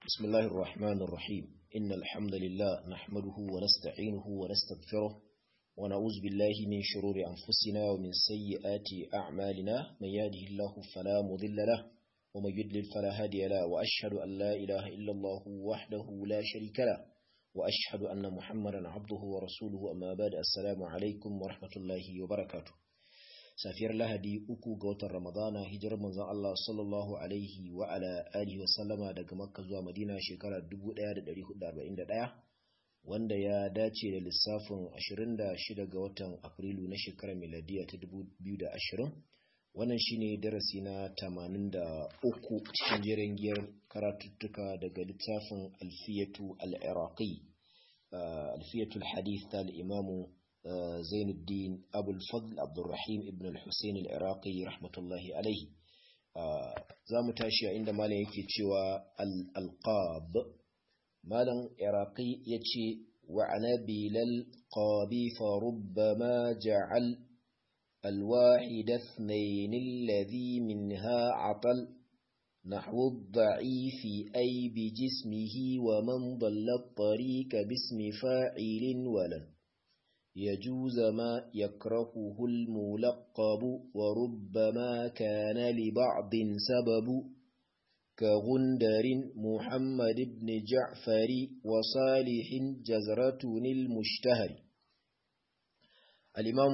بسم الله الرحمن الرحيم إن الحمد لله نحمده ونستعينه ونستغفره ونعوذ بالله من شرور أنفسنا ومن سيئات أعمالنا من يهده الله فلا مضل له ومن يضلل فلا هادي له وأشهد أن لا إله إلا الله وحده لا شريك له وأشهد أن محمدا عبده ورسوله أما بعد السلام عليكم ورحمة الله وبركاته safiyar lahadi uku ga watan ramadana hijirar manzon Allah sallallahu alaihi wa ala alihi wa sallama daga makka zuwa madina shekarar 1441 wanda ya dace da lissafin 26 ga watan afrilu na shekarar miladiya ta 2020 wannan shine darasi na 83 cikin jerin giyar karatuttuka daga littafin alfiyatu al-iraqi alfiyatu al-hadith ta al-imamu زين الدين أبو الفضل عبد الرحيم ابن الحسين العراقي رحمة الله عليه زام تاشي عند مالا يكي تشوى الألقاب مالا عراقي يتشي وعن بالالقاب فربما جعل الواحد اثنين الذي منها عطل نحو الضعيف أي بجسمه ومن ضل الطريق باسم فاعل ولن يجوز ما يكرهه الملقب وربما كان لبعض سبب كغندر محمد بن جعفر وصالح جزرة المشتهر الإمام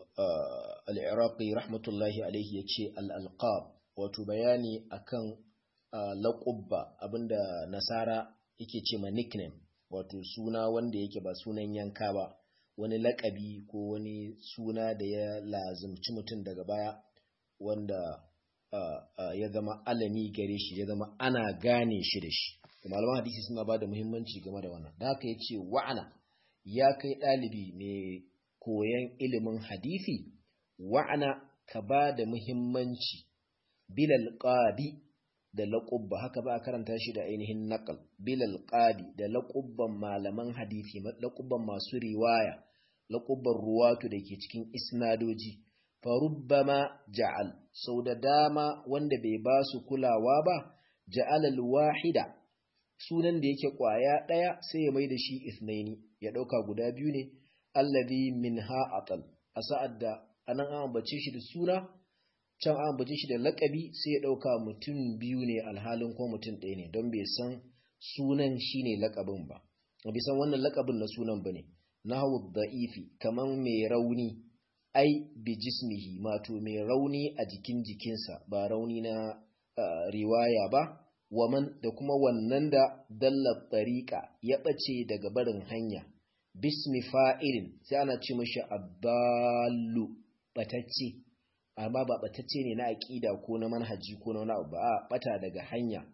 آه العراقي رحمة الله عليه يتشي الألقاب وتبياني أكن آه لقب أبند نصارى yake ce ma nickname wato suna wanda yake ba sunan yanka ba wani lakabi ko wani suna da ya lazumci mutum daga baya wanda uh, uh, ya zama alami gare shi ya zama ana gane shi da shi malaman hadisi suna ba da muhimmanci game da wannan da haka ya ce wa'ana ya kai ɗalibi mai koyon ilimin hadisi wa'ana ka ba da muhimmanci bilal qadi da laƙubba haka ba a karanta shi da ainihin naƙal bilal qadi da laƙubban malaman hadisi laƙubban masu riwaya laƙubban ruwatu da ke cikin isnadoji farubbama ja'al sau da dama wanda bai ba su kulawa ba ja'al wahida sunan da yake ƙwaya ɗaya sai ya mai da shi isnaini ya ɗauka guda biyu ne allazi minha atal a sa'ad da anan an ambace shi da suna can an ambace shi da laƙabi sai ya ɗauka mutum biyu ne alhalin ko mutum ɗaya ne don bai san sunan shine laƙabin ba bai san wannan laƙabin na sunan ba ne nahawu da'ifi kaman mai rauni ai bi jismihi mato mai rauni a jikin jikinsa ba rauni na uh, riwaya ba waman da kuma wannan da dalla tariqa ya bace daga barin hanya bismi fa'ilin sai ana ce mashi abdallu batacce amma ba batacce ne na aqida ko na manhaji ko na wani abu ba a bata daga hanya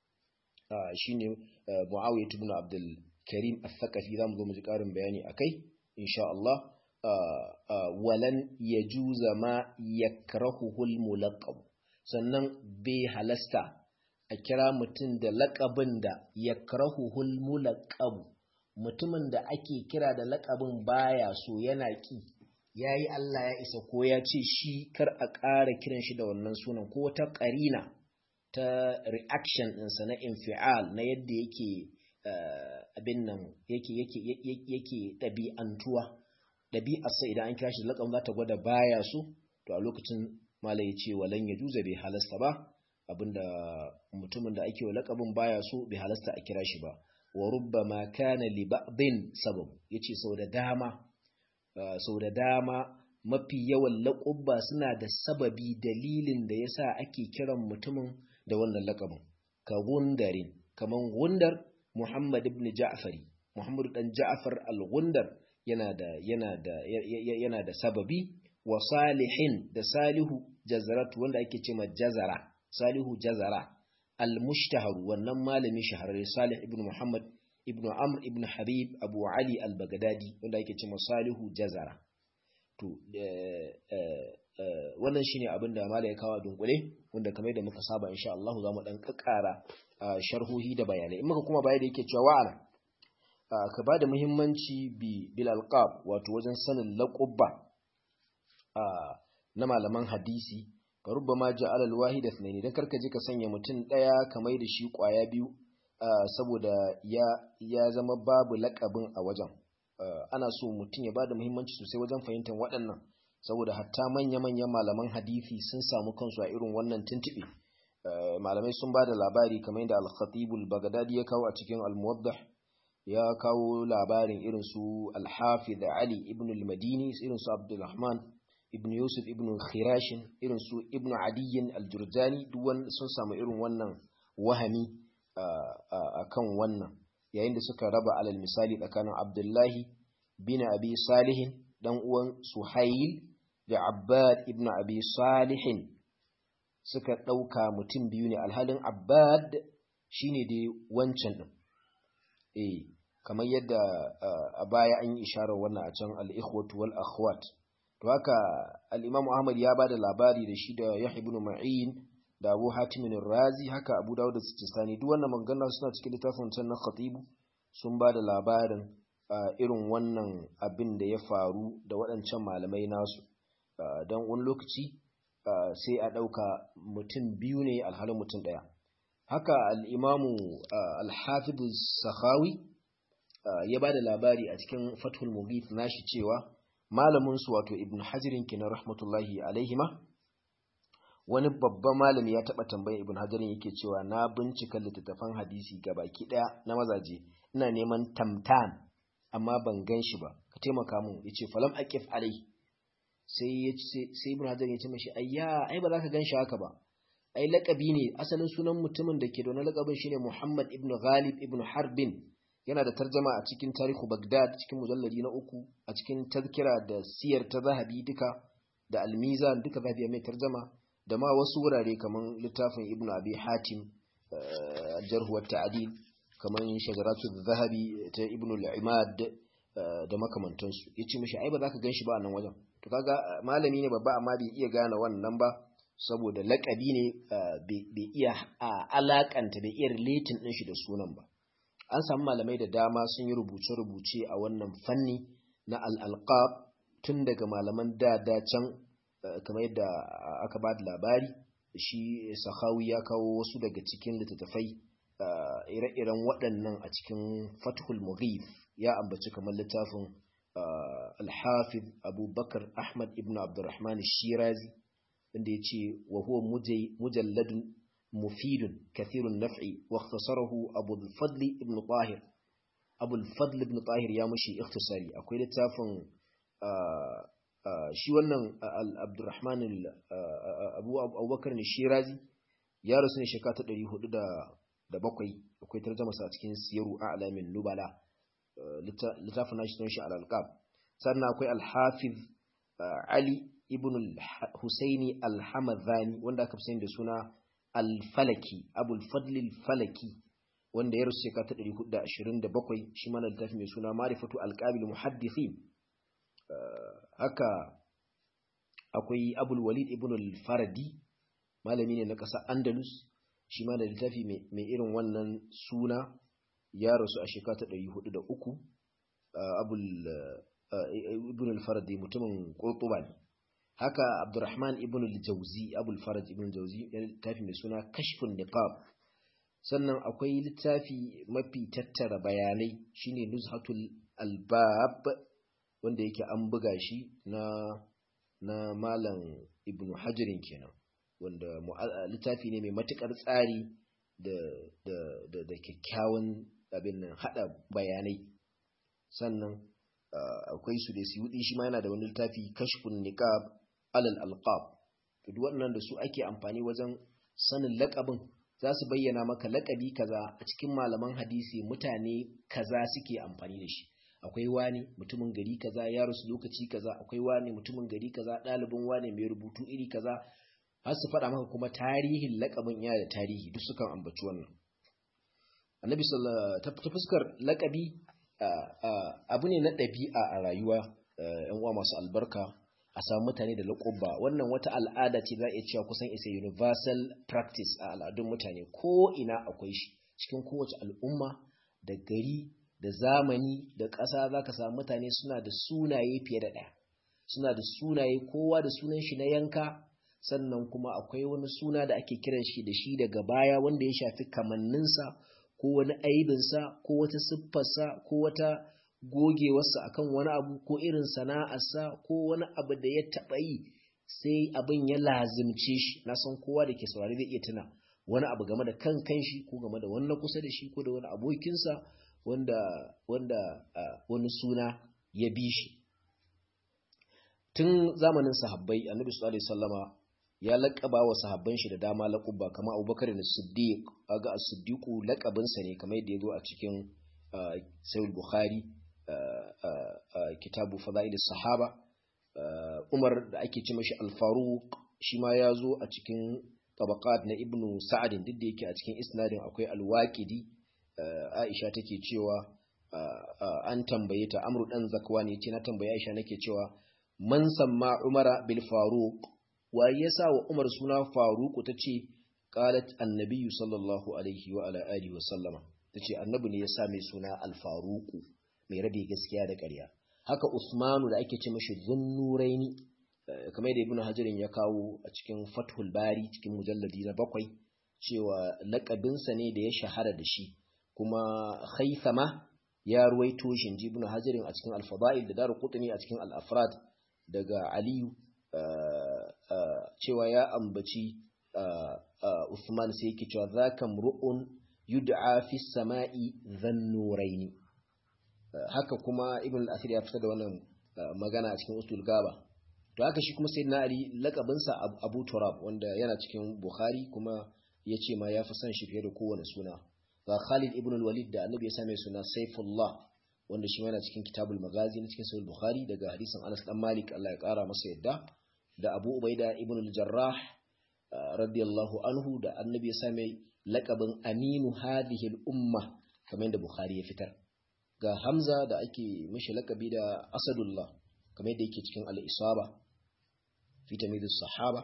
uh, shine uh, muawiyah ibn abdul Karim Al-Thaqafi zamu zo mu ji ƙarin bayani akai insha Allah walan yajuza ma yakrahuhu al-mulaqab sannan bai halasta a kira mutum da laƙabin da yakrahuhu al-mulaqab mutumin da ake kira da laƙabin baya so yana ki yayi Allah ya isa ko ya ce shi kar a ƙara kiran shi da wannan sunan ko ta ƙarina ta reaction ɗinsa na infial na yadda yake abin nan yake yake yake ɗabi'antuwa ɗabi'arsa idan an kira shi laƙam za ta gwada baya so to a lokacin malai ya ce walan ya juza bai halasta ba abinda mutumin da ake wa laƙabin baya so bai halasta a kira shi ba wa rubbama kana li ba'din sabab yace sau da dama sau da dama mafi yawan laƙubba suna da sababi dalilin da yasa ake kiran mutumin da wannan laƙabin ka gundarin kaman gundar Muhammad ibn Ja'fari Muhammad dan Ja'far al-Gundar yana da yana da yana da sababi wa Salihin da Salihu Jazaratu wanda ake cewa Jazara Salihu Jazara al-Mushtahar wannan malami shahararre Salih ibn Muhammad ibn Amr ibn Habib Abu Ali al-Baghdadi wanda ake cewa Salihu Jazara to wannan shine abin da malai ya kawo dunkule wanda kamar da muka saba insha Allah za mu dan kakkara sharhohi da bayanai in muka kuma baya da yake cewa wa'ana ka bada muhimmanci bi bil alqab wato wajen sanin laqabba na malaman hadisi ka rubbama ja'ala al wahid ithnaini dan karka je ka sanya mutum daya kamar da shi kwaya biyu saboda ya ya zama babu lakabin a wajen ana so mutum ya bada muhimmanci sosai wajen fahimtar waɗannan saboda hatta manya-manyan malaman hadisi sun samu kansu a irin wannan tuntuɓe malamai sun ba da labari kamar yadda al-khatibul bagdadi ya kawo a cikin al-muwaddah ya kawo labarin irin su al-hafiz ali ibn al-madini irin su abdulrahman ibn yusuf ibn khirashin irin su ibn adiyyin al-jurjani duk sun samu irin wannan wahami a kan wannan yayin da suka raba alal misali tsakanin abdullahi bin abi salihin dan uwan suhail da abbad ibn abi salihin suka ɗauka mutum biyu ne alhalin abbad shine dai wancan ɗin eh kamar yadda a baya an yi isharar wannan a can al-ikhwatu wal akhwat to haka al-imam ahmad ya bada labari da shi da yahya ibn ma'in da abu hatim razi haka abu dawud da sistani duk wannan magana suna cikin littafin can na khatibu sun bada labarin irin wannan abin da ya faru da waɗancan malamai nasu don wani lokaci sai a ɗauka mutum biyu ne alhalin mutum ɗaya haka al'imamu alhafidu sahawi ya ba da labari a cikin fathul mughith nashi cewa malaminsu wato ibn hajirin kinan rahmatullahi alaihima wani babban malami ya taɓa tambayin ibn hajirin yake cewa na bincika littattafan hadisi ga baki ɗaya na mazaje ina neman tamtam amma ban gan shi ba ka taimaka mun ya ce falam aqif alai sai sai ibn hajar ya ce mashi ayya ai ba za ka gan shi haka ba ai laqabi ne asalin sunan mutumin da ke da wani laqabin shine Muhammad ibn Ghalib ibn Harbin yana da tarjama a cikin tarihu Baghdad cikin mujalladi na uku a cikin tazkira da siyar ta zahabi duka da al-Mizan duka zahabi mai tarjama da ma wasu wurare kaman littafin Ibn Abi Hatim al-Jarh wa Ta'dil kaman Shajaratu zahabi ta Ibn al-Imad da makamantansu yace mishi ai ba za ka gan shi ba a nan wajen to kaga malami ne babba amma bai iya gane wannan ba saboda lakabi ne bai iya alakanta bai iya relating din shi da sunan ba an samu malamai da dama sun yi rubuce-rubuce a wannan fanni na al-alqab tun daga malaman da da can kamar yadda aka ba da labari shi sahawi ya kawo wasu daga cikin littattafai ire-iren waɗannan a cikin fathul mughif ya ambaci kamar littafin الحافظ أبو بكر أحمد ابن عبد الرحمن الشيرازي عندي يتي وهو مجلد مفيد كثير النفع واختصره أبو الفضل ابن طاهر أبو الفضل ابن طاهر يا مشي اختصاري أقول لتافن shi wannan Abdurrahman Abu Abubakar ne Shirazi ya rasu ne shekara ta 407 akwai tarjuma sa cikin Siyaru A'lamin Nubala littafin nashi sun shi al-alqab sannan akwai al-hafiz ali ibn al-husaini al-hamadani wanda aka fi da suna al-falaki abul fadl al-falaki wanda ya rusu shekara ta 427 shi ma littafi mai suna ma'rifatu al-qabil muhaddithin haka akwai abul walid ibn al-faradi malami ne na ƙasar andalus shi ma da littafi mai irin wannan suna ya rasu a shekara ta ɗari hudu da uku abul ibn al-faradi mutumin ƙurtuba ne haka abdurrahman ibn al-jauzi abul farad ibn al-jauzi littafi mai suna kashfun niqab sannan akwai littafi mafi tattara bayanai shine nuzhatul albab wanda yake an buga shi na na malam ibn hajarin kenan wanda littafi ne mai matukar tsari da da da, da kyakkyawan abin nan hada bayanai sannan akwai su da siyudi shi ma yana da wani littafi kashfun niqab alal alqab to duk wannan da su ake amfani wajen sanin laqabin za su bayyana maka laqabi kaza a cikin malaman hadisi mutane kaza suke amfani da shi akwai wani mutumin gari kaza ya rasu lokaci kaza akwai wani mutumin gari kaza ɗalibin wani mai rubutu iri kaza har su faɗa maka kuma tarihin laƙabin yana da tarihi duk sukan ambaci wannan annabi sallallahu ta fuskar laƙabi abu ne na ɗabi'a a rayuwa yan uwa masu albarka a samu mutane da laƙubba wannan wata al'ada ce za a iya cewa kusan isa universal practice a al'adun mutane ko ina akwai shi cikin kowace al'umma da gari da zamani da ƙasa za ka samu mutane suna da sunaye fiye da ɗaya suna da sunaye kowa da sunan shi na yanka sannan kuma akwai wani suna da ake kiran shi da shi daga baya wanda ya shafi kamanninsa ko wani aibinsa ko wata siffarsa ko wata gogewarsa akan wani abu ko irin sana'arsa ko wani abu da ya taɓa yi sai abin ya lazimce shi na san kowa da ke saurari zai iya tuna wani abu game da kan kanshi ko game da wani kusa da shi ko da wani abokinsa wanda wanda wani suna ya bi shi tun zamanin sahabbai annabi sallallahu alaihi wasallama ya laƙaba wa sahabban shi da dama laƙuba kamar abubakar da siddiq aga as-siddiqu laƙabinsa ne kamar yadda ya zo a cikin sahih bukhari kitabu fadail sahaba umar da ake ce mashi al-faruq shi ma ya zo a cikin tabaqat na ibnu sa'ad duk da yake a cikin isnadin akwai al-waqidi aisha take cewa an tambaye ta amru dan zakwan yace na tambaye aisha nake cewa man samma umara bil faruq waye yasa wa umar suna faruq tace qalat annabiyyu sallallahu alaihi wa ala alihi wa sallama tace annabi ne yasa mai suna al faruq mai rabe gaskiya da ƙarya haka usmanu da ake ce mashi zunnuraini kamar yadda ibnu hajarin ya kawo a cikin fathul bari cikin mujalladi na bakwai cewa laƙabinsa ne da ya shahara da shi kuma haithama ya ruwaito shi ji ibnu hajarin a cikin al-fada'il da daru qutni a cikin al-afrad daga aliyu cewa ya ambaci usman sai yake cewa zaka mru'un yud'a fi samai dhannuraini haka kuma ibn al-asir ya fitar da wannan magana a cikin usul gaba to haka shi kuma sayyidina ali lakabinsa abu turab wanda yana cikin bukhari kuma ya ce ma ya fi son shi fiye da kowane suna ga khalid ibn al-walid da annabi ya same suna saifullah wanda shi yana cikin kitabul magazi na cikin sahih bukhari daga hadisin anas dan malik Allah ya kara masa yadda da abu ubaida ibn al-jarrah radiyallahu anhu da annabi ya same lakabin aminu hadhihi al-umma kamar yadda bukhari ya fitar ga Hamza da ake mashi lakabi da Asadullah kamar yadda yake cikin al-Isaba fi tamyiz sahaba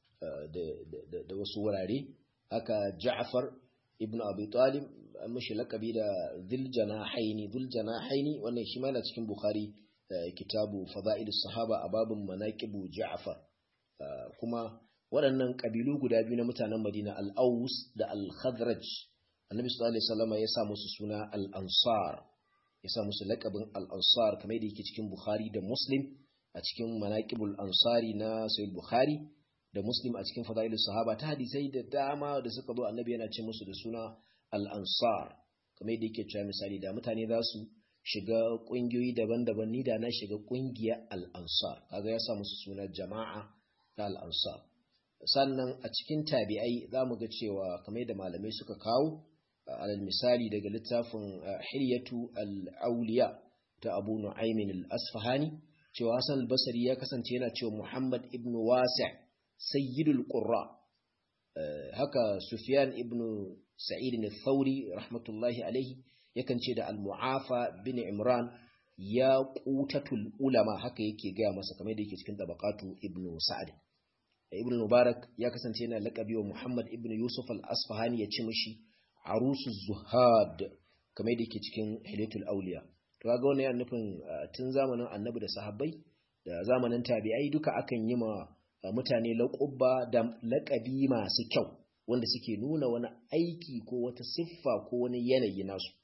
da wasu wurare haka Ja'far ibn Abi Talib mashi lakabi da Dhul Janahaini Dhul Janahaini wannan shi ma yana cikin Bukhari kitabu Fada'ilus Sahaba a babin manaqibu Ja'far kuma waɗannan kabilu guda biyu na mutanen Madina al-Aus da al-Khazraj Annabi sallallahu alaihi wasallam ya sa musu suna al-Ansar ya sa musu laƙabin al'ansar kamar da yake cikin Bukhari da Muslim a cikin manaƙibul ansari na Sayyid Bukhari da Muslim a cikin fada'ilu sahaba ta hadisai da dama da suka zo annabi yana ce musu da suna al'ansar kamar da yake cewa misali da mutane za su shiga ƙungiyoyi daban-daban ni da na shiga ƙungiyar al'ansar kaga ya sa musu suna jama'a ta al'ansar sannan a cikin tabi'ai za mu ga cewa kamar da malamai suka kawo alal misali daga littafin hilyatu al-auliya ta abu nu'aymin al-asfahani cewa hasan al-basri ya kasance yana cewa muhammad ibn wasi' sayyidul qurra haka sufyan ibn sa'id al-thawri rahmatullahi alayhi yakan ce da al-mu'afa bin imran ya qutatul ulama haka yake gaya masa kamar da yake cikin tabaqatu ibn sa'ad ibn mubarak ya kasance yana laqabi wa muhammad ibn yusuf al-asfahani ya ci mishi arusu zuhad kamar da yake cikin hilatul auliya to kaga wannan yana nufin tun zamanin annabi da sahabbai da zamanin tabi'ai duka akan yi ma mutane laƙubba da laƙabi masu kyau wanda suke nuna wani aiki ko wata siffa ko wani yanayi nasu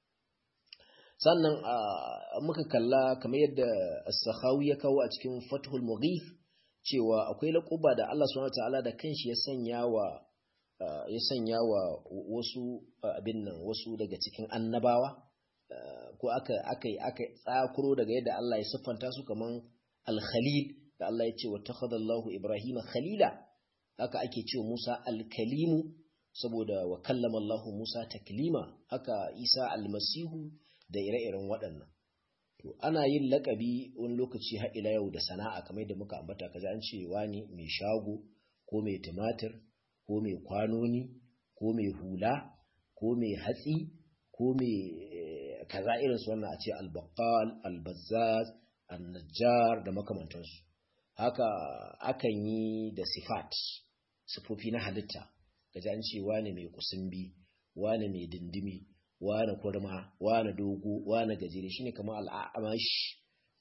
sannan muka kalla kamar yadda as-sakhawi ya kawo a cikin fathul mughith cewa akwai laƙubba da Allah subhanahu wataala da kanshi ya sanya wa Uh, ya sanya wa wasu uh, abin nan wasu daga cikin annabawa uh, ko aka aka aka tsakuro daga yadda Allah ya siffanta su kaman al-khalil da Allah ya ce wa takhadallahu ibrahima khalila haka ake ce Musa al-kalimu saboda wa kallama Allah Musa taklima haka Isa al-masihu da ire-iren waɗannan to ana yin lakabi wani lokaci har ila yau da sana'a kamar yadda muka ambata kaza an ce wani mai shago ko mai tumatir ko mai kwanoni ko mai hula ko mai hatsi ko mai kaza irin su wannan a ce albaqal albazzaz annajjar da makamantansu haka akan yi da sifat sifofi na halitta gaji an ce wane mai kusumbi wane mai dindimi wane kurma wane dogo wane gajere shine kamar al'amash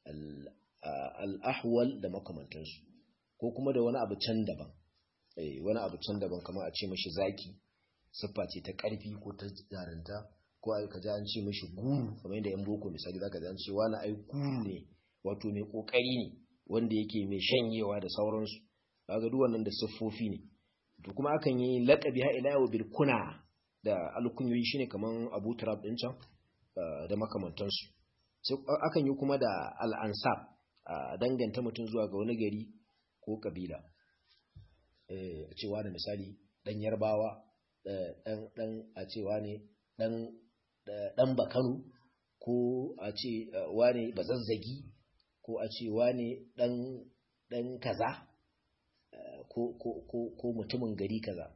al'ahwal da makamantansu ko kuma da wani abu can daban wani abu can daban kamar a ce mashi zaki siffa ce ta ƙarfi ko ta jarunta ko ai ka ji an ce mishi guru kamar yadda yan boko misali zaka ji an ce wani ai guru ne wato mai kokari ne wanda yake mai shanyewa da sauransu kaga duk wannan da siffofi ne to kuma akan yi laqabi ha ila yau bil kuna da alkunyoyi shine kaman Abu Turab din can da makamantansu sai akan yi kuma da al-ansab danganta mutum zuwa ga wani gari ko kabila eh cewa da misali dan yarbawa dan dan a cewa ne dan dan bakanu ko a ce wane bazazzagi ko a ce wane dan dan kaza ko ko ko ko mutumin gari kaza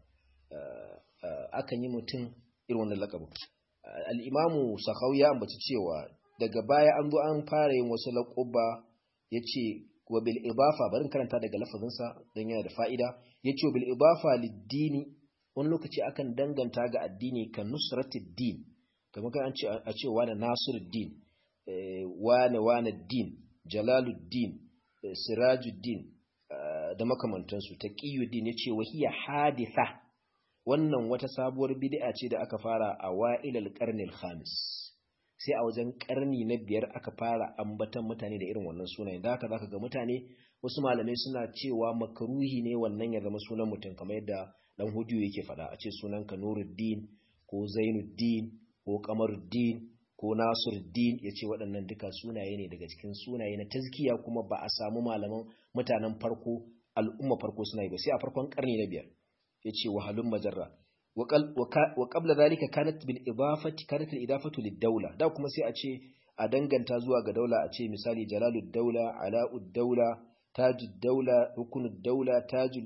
akan yi mutum irin wannan lakabin al-imamu sakhawi ya ambaci cewa daga baya an zo an fara yin wasu laƙuba yace wa bil idafa barin karanta daga lafazinsa don yana da fa'ida yace wa bil idafa lid-dini wani lokaci akan danganta ga addini kan nusratid din kamar kan ce a ce wani nasiruddin wane wane din jalaluddin sirajuddin da makamantansu taqiyuddin yace wa hiya haditha wannan wata sabuwar bid'a ce da aka fara a wa'ilal qarnil khamis sai a wajen karni na biyar aka fara ambatan mutane da irin wannan sunayen da haka zaka ga mutane wasu malamai suna cewa makruhi ne wannan ya zama sunan mutum kamar yadda dan hudiyo yake faɗa a ce sunan ka Nuruddin ko Zainuddin ko Kamaruddin ko Nasiruddin yace waɗannan duka sunaye ne daga cikin sunaye na tazkiya kuma ba a samu malaman mutanen farko al'umma farko suna yi ba sai a farkon karni na biyar yace wahalun majarra wa qabla zalika kanat bil idafati kanat al idafatu lid dawla da kuma sai a ce a danganta zuwa ga daula a ce misali jalalud daula ala'ud daula tajud daula rukunud daula tajul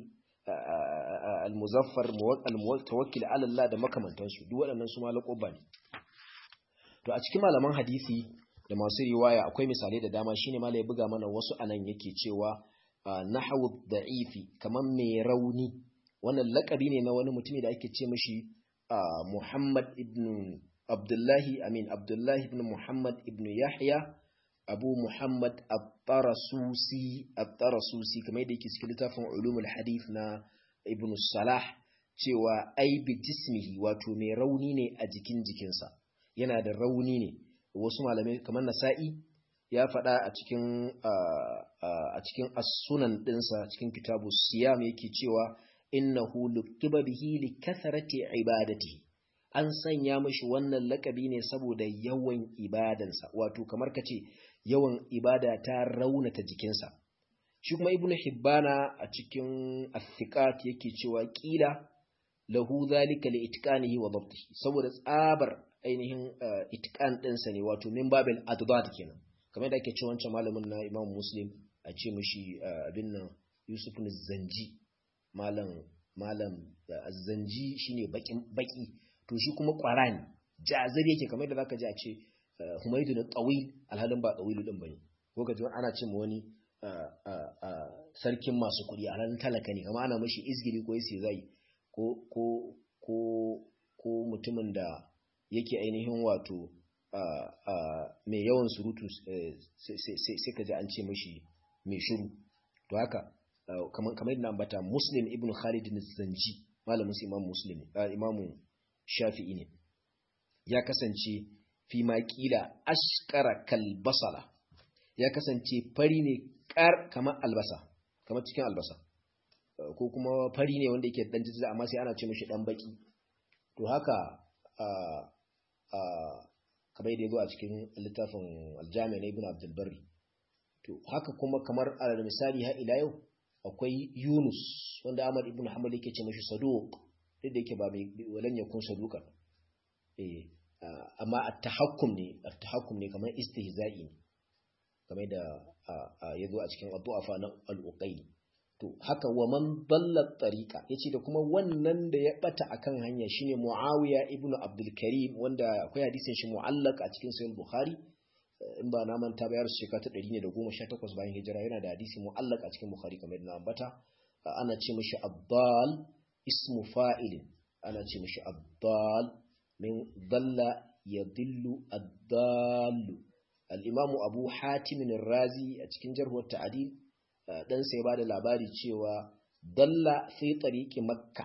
al muzaffar al mutawakkil ala Allah da makamantansu duk waɗannan su malakoba ne to a cikin malaman hadisi da masu riwaya akwai misalai da dama shine malai ya buga mana wasu anan yake cewa nahwu da'ifi kaman mai rauni wannan lakabi ne na wani mutumi da ake ce mashi Muhammad ibn Abdullahi amin Abdullahi ibn Muhammad ibn Yahya Abu Muhammad At-Tarasusi At-Tarasusi kamar yadda yake cikin littafin Ulumul Hadith na Ibn Salah cewa ai bi jismihi wato mai rauni ne a jikin jikinsa yana da rauni ne wasu malamai kamar Nasa'i ya faɗa a cikin a cikin as-sunan ɗinsa cikin kitabu siyam yake cewa innahu lukiba bihi li kathrati ibadati an sanya mishi wannan lakabi ne saboda yawan ibadansa wato kamar kace yawan ibada ta raunata jikinsa shi kuma ibnu hibbana a cikin athiqat yake cewa kila lahu zalika li itqanihi wa dabtihi saboda tsabar ainihin itqan ɗinsa ne wato min babil adad kenan kamar da ake cewa wancan malamin na imam muslim a ce mishi abin nan yusuf zanji malam malam zanji shine bakin baki to shi kuma kwara ne jazir yake kamar da zaka ji a ce humaydu na tawil alhalin ba tawilu din bane ko ka ji ana ce wani sarkin masu kuɗi alhalin talaka ne kamar ana mashi izgiri ko yace zai ko ko ko ko mutumin da yake ainihin wato mai yawan surutu sai ka ji an ce mashi mai shiru to haka kamar kamar yadda ambata Muslim ibn Khalid zanji malamin su Imam Muslim Imam Shafi'i ne ya kasance fi ma kila ashqara kal basala ya kasance fari ne kar kamar albasa kamar cikin albasa ko kuma fari ne wanda yake dan jijjiga amma sai ana ce mishi dan baki to haka a a kamar yadda yazo a cikin littafin Al-Jami' na Ibn Abdul Barri to haka kuma kamar alal misali har ila yau akwai Yunus wanda Ahmad ibn Hanbal yake ce mashi saduq duk da yake ba mai walan yakun saduqan eh amma at-tahakkum ne at-tahakkum ne kamar istihza'i ne kamar da yazo a cikin addu'afa na al-uqayli to haka wa man dalla tariqa yace da kuma wannan da ya bata akan hanya shine Muawiya ibn Abdul Karim wanda akwai hadisin shi mu'allaq a cikin sahih Bukhari in ba na manta ba ya rasu shekara ta 118 bayan hijira yana da hadisi mu'allaq a cikin Bukhari kamar yadda na ambata ana ce mishi abdal ismu fa'ilin ana ce mishi abdal min dalla yadillu ad-dallu al-imamu Abu Hatim ar-Razi a cikin jarh wa ta'dil dan sai ba da labari cewa dalla fi tariqi makka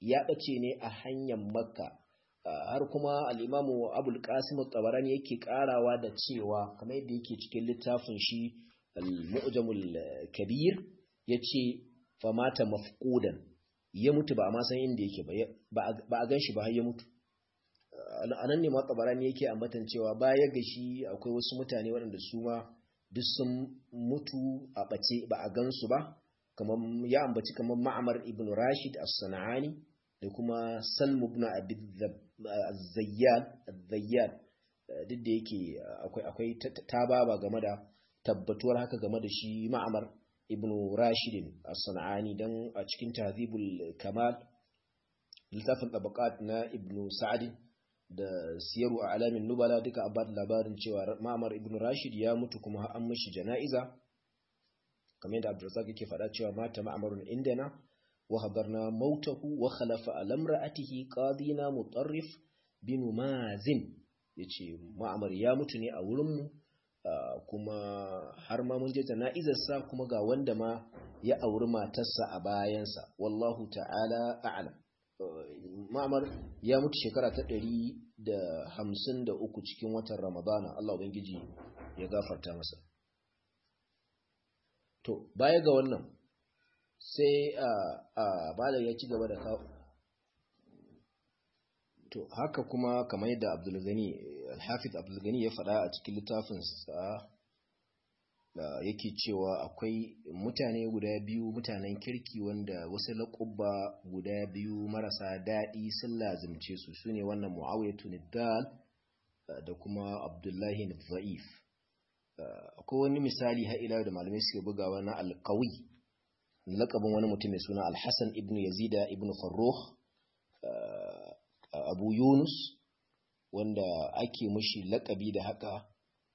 ya ɓace ne a hanyar makka har kuma al'imamu abul qasim tabarani yake karawa da cewa kamar yadda yake cikin littafin shi al-mu'jamul kabir yace famata mafqudan ya mutu ba a ma san inda yake ba ba a ganshi ba har ya mutu anan ne ma tabarani yake ambatan cewa baya ga shi akwai wasu mutane waɗanda su ma duk sun mutu a ɓace ba a gansu ba kamar ya ambaci kamar ma'amar ibn rashid as-sana'ani da kuma salmu ibn abi zayyad zayyad duk da yake akwai akwai tababa game da tabbatuwar haka game da shi ma'amar ibn rashid as-sana'ani dan a cikin tahzibul kamal littafin tabaqat na ibn sa'd da siyaru a alamin nubala duka abad labarin cewa ma'amar ibn rashid ya mutu kuma an mishi jana'iza kamar yadda abdurrazzaq yake faɗa cewa mata ma'amarun indana wa hadarna mautahu wa khalafa ala imra'atihi qadina mutarrif bin mazin yace ma'amar ya mutu ne a wurin mu kuma har ma mun je jana'izar sa kuma ga wanda ma ya auri matarsa a bayansa wallahu ta'ala a'lam ma'amar ya mutu shekara ta ɗari da hamsin da uku cikin watan ramadana Allah Ubangiji ya gafarta masa to baya ga wannan sai a a bada ya ci gaba da kawo to haka kuma kamar yadda abdulgani alhafiz abdulgani ya faɗa a cikin littafinsa da yake cewa akwai mutane guda biyu mutanen kirki wanda wasu laƙubba guda biyu marasa daɗi sun lazimce su su ne wannan mu'awiyatu niddal da kuma abdullahi nifa'if akwai wani misali har ila da malamai suke bugawa na alkawi laƙabin wani mutum mai suna alhassan ibn yazida ibn farruh abu yunus wanda ake mushi laƙabi da haka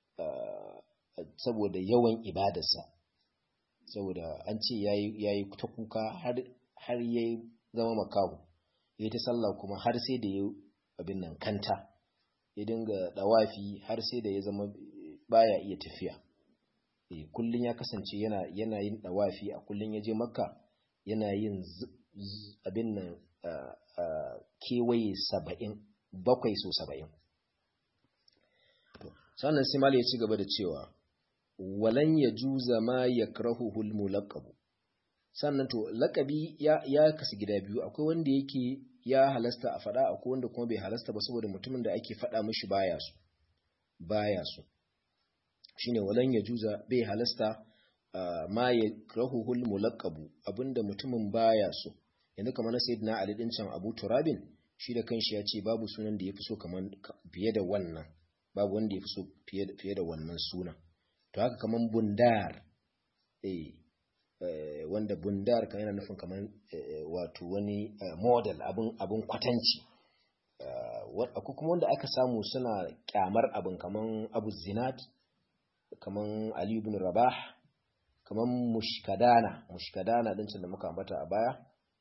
saboda yawan ibadarsa saboda an ce ya yi ta kuka har ya zama makahu ya ta sallah kuma har sai da ya abin nan kanta ya dinga dawafi har sai da ya zama baya iya tafiya kullum ya kasance yana yana yin dawafi a kullum ya je makka yana yin abin nan kewaye saba'in bakwai so saba'in sannan sai ya ci gaba da cewa walan ya juza ma ya krahuhul mulaqabu sannan to laqabi ya ya kasu gida biyu akwai wanda yake ya halasta a fada akwai wanda kuma bai halasta ba saboda mutumin da ake fada mishi baya so baya so shine walan ya juza bai halasta ma ya krahuhul mulaqabu abinda mutumin baya so yanzu kamar na sayyidina ali din can abu turabin shi da kanshi ya ce babu sunan da yafi so kaman fiye da wannan babu wanda yafi so fiye da wannan sunan to haka kaman bundar eh wanda bundar kan yana nufin kaman wato wani model abun abun kwatanci akwai kuma wanda aka samu suna kyamar abin kaman abu zinat kaman ali ibn rabah kaman mushkadana mushkadana din da muka ambata a baya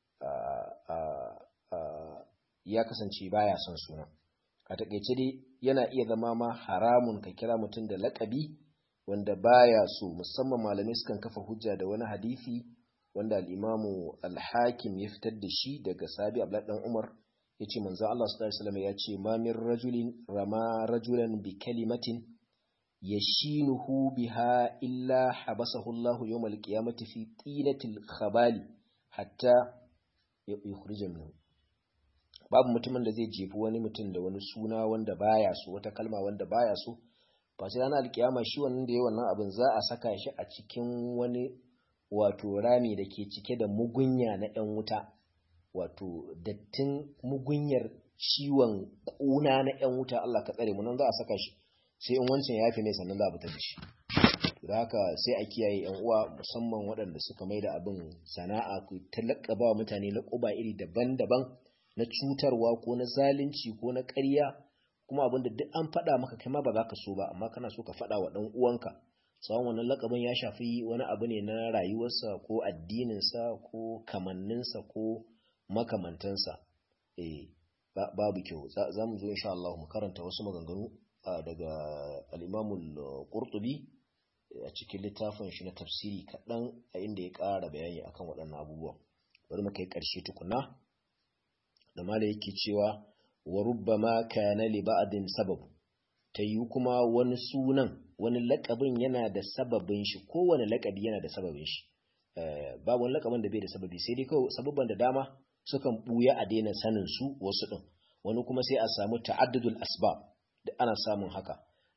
ya kasance baya son suna a takeice dai yana iya zama ma haramun ka kira mutum da lakabi wanda baya so musamman malamai sukan kafa hujja da wani hadisi wanda al-imamu al-hakim ya fitar da shi daga sabi abdullah dan umar yace manzo Allah sallallahu alaihi wasallam yace ma min rajulin rama rajulan bi kalimatin yashinuhu biha illa habasahu Allah yawm al-qiyamati fi tinatil khabali hatta yukhrija minhu babu mutumin da zai jefi wani mutum da wani suna wanda baya so wata kalma wanda baya so face ranar alkiyama shi wannan da ya wannan abin za a saka shi a cikin wani wato rami da ke cike da mugunya na ‘yan wuta wato dattin mugunyar ciwon ƙuna na ‘yan wuta Allah ka tsare nan za a saka shi sai in wancan ya fi ne sannan za a fita da shi da haka sai a kiyaye ‘yan uwa musamman waɗanda suka mai da abin sana'a ku talaka ba mutane laƙuba iri daban-daban na cutarwa ko na zalunci ko na ƙarya kuma abinda duk an faɗa maka kai ma ba za ka so ba amma kana so ka faɗa wa ɗan uwanka tsawon wannan lakabin ya shafi wani abu ne na rayuwarsa ko addininsa ko kamanninsa ko makamantansa eh babu kyau za mu zo insha Allah mu karanta wasu maganganu daga al-Imam al-Qurtubi a cikin littafin shi na tafsiri kaɗan a inda ya ƙara bayani akan waɗannan abubuwan bari mu kai ƙarshe tukuna da mala yake cewa wa rubbama kana li ba'din sabab ta yi kuma wani sunan wani lakabin yana da sababin shi kowane lakabi yana da sababin shi babu wani lakabin da bai da sababi sai dai kawai sababban da dama sukan buya a daina sanin su wasu din wani kuma sai a samu ta'addudul asbab da ana samun haka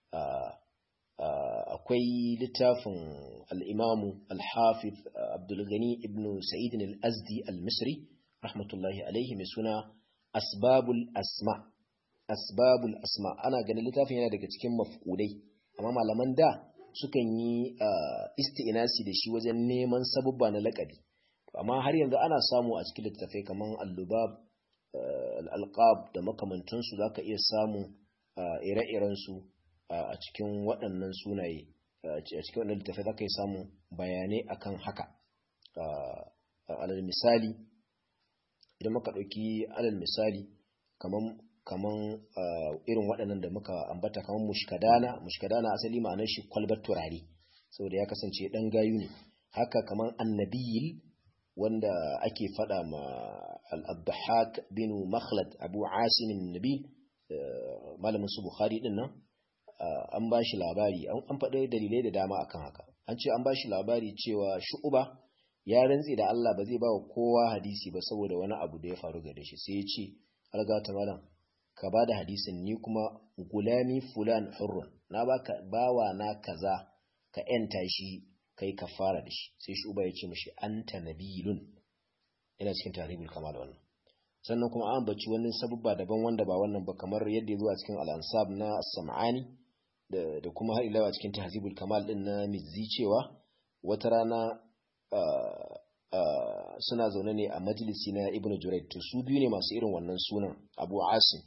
akwai littafin al-imamu al-hafiz abdul ghani ibn sa'id al-azdi al-misri rahmatullahi alaihi mai suna asbabul asma asbabul asma ana ganin littafin yana daga cikin mafkudai amma malaman da sukan yi isti'inasi da shi wajen neman sabubba na lakabi amma har yanzu ana samu a cikin littafai kamar al-lubab al-alqab da makamantansu zaka iya samu ire-iren su a cikin waɗannan sunaye a cikin waɗannan littafai zaka iya samu bayanai akan haka alal misali idan muka ɗauki alal misali kaman kaman irin waɗannan da muka ambata kaman mushkadana mushkadana asali ma'anar shi kwalbar turare saboda ya kasance ɗan gayu ne haka kaman annabiyil wanda ake faɗa ma al-abdahak bin makhlad abu asim nabil malamin su bukhari din nan an ba shi labari an faɗi dalilai da dama akan haka an ce an ba shi labari cewa shu'uba ya rantse da Allah ba zai ba wa kowa hadisi ba saboda wani abu da ya faru gare shi sai ya ce algata malam ka ba da hadisin ni kuma gulami fulan hurrun na baka bawa na kaza ka yanta shi kai ka fara da shi sai shuba ya ce mishi anta nabilun ina cikin tarihul kamal wannan sannan kuma an baci wani sabubba daban wanda ba wannan ba kamar yadda ya zo a cikin al-ansab na as-sam'ani da, da kuma har ila a cikin tahzibul kamal din na mizzi cewa wata rana Uh, uh, suna zaune ne a majalisi na ibnu juraid to su biyu ne masu irin wannan sunan abu asim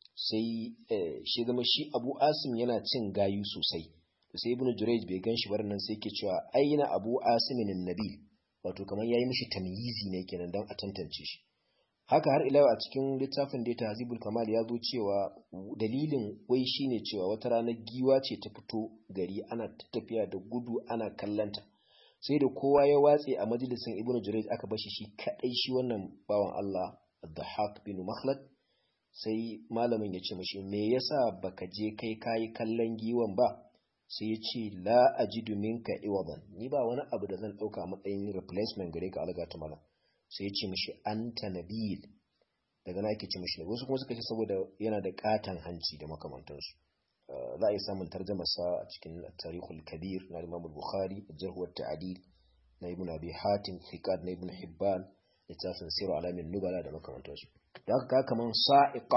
sai eh, shi zama shi abu asim yana cin gayu sosai to sai ibnu juraid bai gan shi bar nan sai ke cewa aina abu asimin nabil wato kamar yayi mishi tamyizi ne kenan dan a tantance shi haka har ila a cikin littafin da tahzibul kamal ya zo cewa dalilin wai shine cewa wata ranar giwa ce ta fito gari ana tafiya da gudu ana kallanta sai da kowa ya watse a majalisin ibnu jurayj aka bashi shi kadai shi wannan bawan Allah Dhahak bin Makhlad sai malamin ya ce mashi me yasa baka je kai kayi kallon giwan ba sai ya ce la ajidu minka iwadan ni ba wani abu da zan dauka a matsayin replacement gare ka alga ta malam sai ya ce mashi anta nabil daga na yake ce mashi wasu kuma suka ce saboda yana da katan hanci da makamantansu za a yi samun tarjamasa a cikin tarihul kabir na imam bukhari jarh wa ta'dil na ibn abi hatim thiqat na ibn hibban littafin siru alamin nubala da makamantansu da haka kaman sa'iqa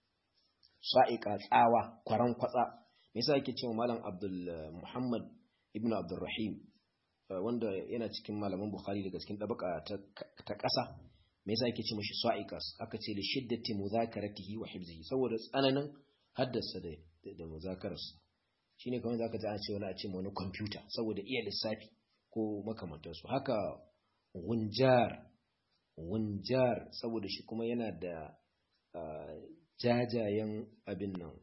sa'iqa tsawa kwaran kwatsa me yasa yake cewa malam abdul muhammad ibn abdurrahim wanda yana cikin malaman bukhari daga cikin dabaka ta ƙasa me yasa yake ce mashi sa'iqas aka ce li shiddati muzakaratihi wa hifzihi saboda tsananin haddasa da da muzakararsa shine kamar zaka ji an ce wani a ce wani kwamfuta saboda iya lissafi ko makamantansu haka wunjar wunjar saboda shi kuma yana da jajayen abin nan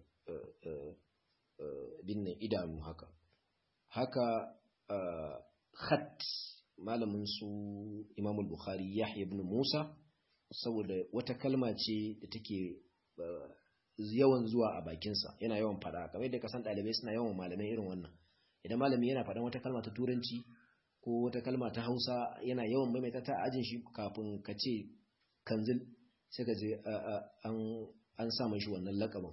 abin nan idanu haka haka khat malamin su imamul bukhari yahya ibn musa saboda wata kalma ce da take yawan zuwa a bakinsa yana yawan fada kamar yadda kasan ɗalibai suna yawan malamai irin wannan idan malami yana faɗan wata kalma ta turanci ko wata kalma ta hausa yana yawan maimaita ta ajin shi kafin ka ce kanzil sai ka je an sa shi wannan lakabin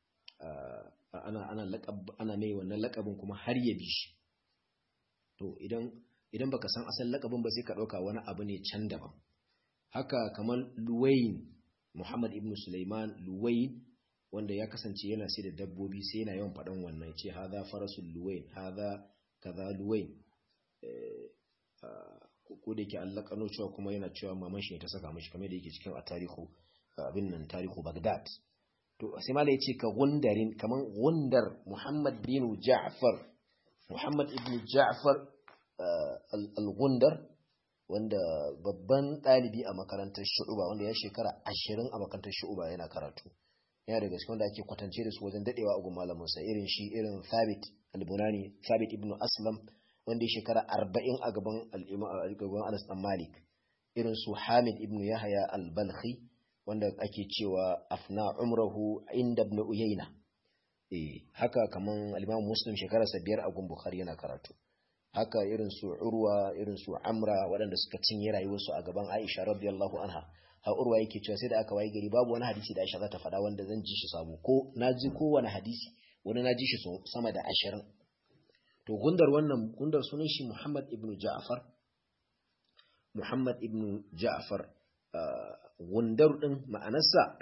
ana mai wannan lakabin kuma har ya bi shi to idan idan baka san asalin lakabin ba sai ka ɗauka wani abu ne can daban haka kamar luwain muhammad ibn sulaiman luwain wanda ya kasance yana sai da dabbobi sai yana yawan faɗan wannan ce haza farasul luwain haza kaza luwain ko da yake Allah kano cewa kuma yana cewa maman shi ne ta saka mashi kamar da yake cikin a tarihu abin nan tarihu Baghdad to sai mala yace ka gundarin kaman gundar Muhammad bin Ja'far Muhammad ibn Ja'far al-Gundar wanda babban ɗalibi a makarantar Shu'uba wanda ya shekara ashirin a makarantar Shu'uba yana karatu yana daga cikin wanda ake kwatance da su wajen dadewa a gun malamin sa irin shi irin Thabit al-Bunani Thabit ibn Aslam wanda ya shekara arba'in a gaban gaban Anas dan Malik irin su Hamid ibn Yahya al-Balkhi wanda ake cewa afna umrahu inda ibn uyayna eh haka kaman al-imam muslim shekararsa biyar a gun bukhari yana karatu haka irin su urwa irin su amra waɗanda suka cinye rayuwarsu a gaban aisha radiyallahu anha har urwa yake cewa sai da aka waye gari babu wani hadisi da aisha za ta faɗa wanda zan ji shi sabo ko na ji kowane hadisi wani na ji shi sama da ashirin to gundar wannan gundar sunan shi muhammad ibn ja'far muhammad ibn ja'far gundar din ma'anarsa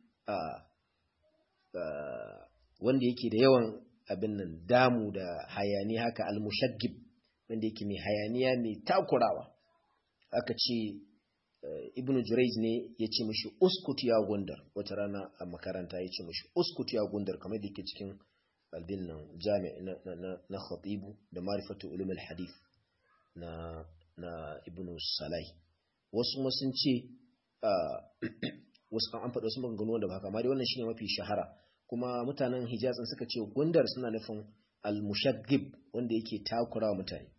wanda yake da yawan abin nan damu da hayani haka al-mushaggib wanda yake mai hayaniya mai takurawa aka ce ibn Jurayz ne ya ce mashi uskut ya gundar wata rana a makaranta ya ce mashi uskut ya gundar kamar da yake cikin albin nan jami na, na, na khatibu da marifatu ulum hadith na na ibn salai wasu ma sun ce wasu an faɗa wasu maganganu wanda ba haka amma dai wannan shine mafi shahara kuma mutanen hijaz suka ce gundar suna nufin al-mushaggib wanda yake takura mutane